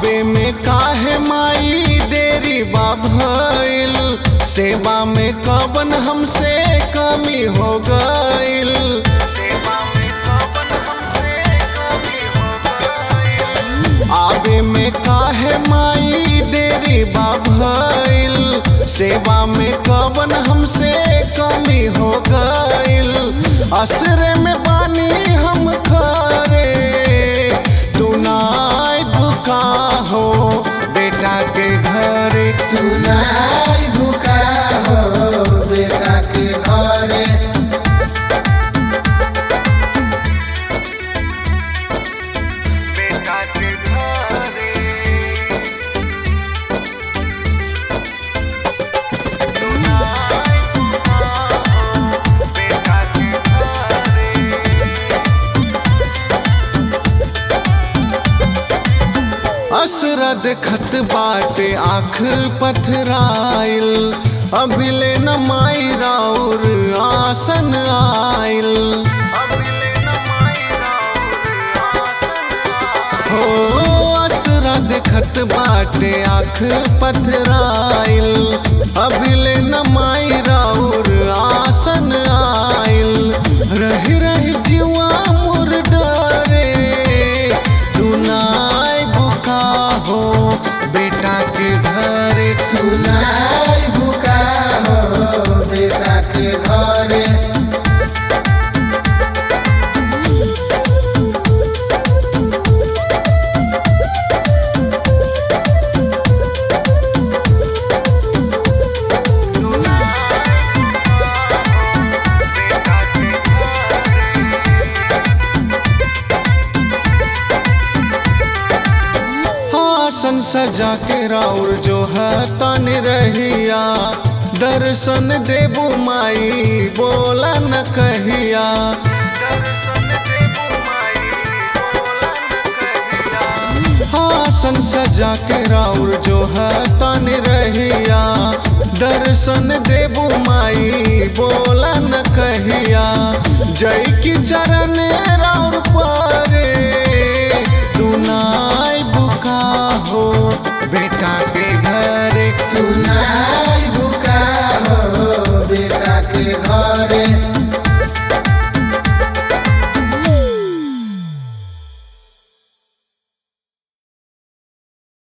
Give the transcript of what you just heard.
आवे में काहे माई देरी बा भइल सेवा में कवन हमसे कमी हो गइल आवे में काहे माई देरी बा भइल सेवा में कवन हमसे कमी हो गइल असरे में बानी हम खरे तू नाय भूखा हो बेटा के घरे सुनाई भूखा हो बेटा के घरे बेटा के घरे असरा देखत बाटे आँख पथराइल अभिले न माई राउर आसन आइल हो असरा देखत बाटे आँख पथराइल अभिले न माई राउर आसन आइल रही रही जीवा मोर डरे तू नाय बुका हो बेटा के घरे सुनाई भूखा हो बेटा के घरे आसन सजा के राउर जो है तन रहिया दर्शन देबू माई बोला न कहिया आसन सजा के राउर जो है तन रहिया दर्शन देबू माई बोला न कहिया जय की चरण राउर पारे तू नाय बुका हो